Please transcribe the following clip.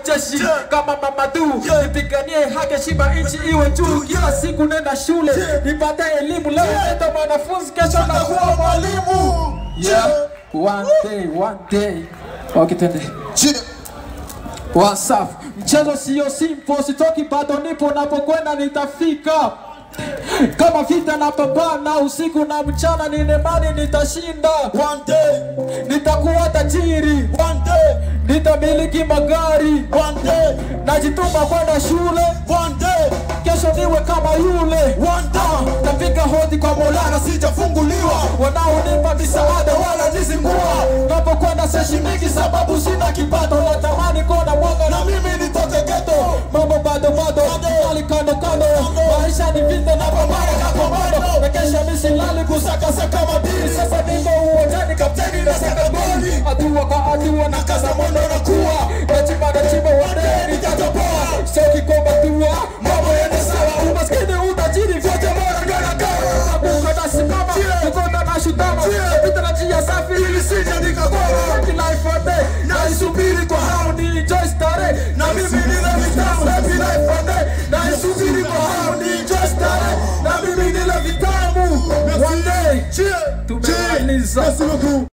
jeshi kama mamadu nipiganie haki shiba nchi iwe juu kila siku nenda shule nipate elimu leo nenda mwanafunzi kesho nakuwa mwalimu yeah. one day one day okay twende Chini. wasafu mchezo siyo simple sitoki bado nipo napokwenda nitafika kama vita na pambana usiku na mchana ninemani nitashinda One day, nitakuwa tajiri one day, nitamiliki magari one day, najituma kwenda shule one day, kesho niwe kama yule one day. napiga hodi kwa molana Sijafunguliwa wanaonipa misaada wala nizingua napokwenda seshi mingi sababu sina kipato natamani kona mwanga na mimi nitoke geto mambo bado bado hali kando kando maisha ni vita na pambana na pambano na kesha misilali kusakasaka madini sasa niko uwanjani kapteni na saka goli hatua kwa hatua na kaza mwendo na kuwa nachimba nachimba wadee nitatoboa soki kwa matua mambo yende sawa umaskini utajiri vyote bora ndo nakaa nabuka nasimama nikota na shutama napita na njia safi ili sija nikagoma life one day naisubiri kwa hao ni enjoy starehe na mimi nile vitamu happy life one day naisubiri kwa hao ni enjoy starehe na mimi nile vitamu one day Cheer. tumemaliza Merci beaucoup.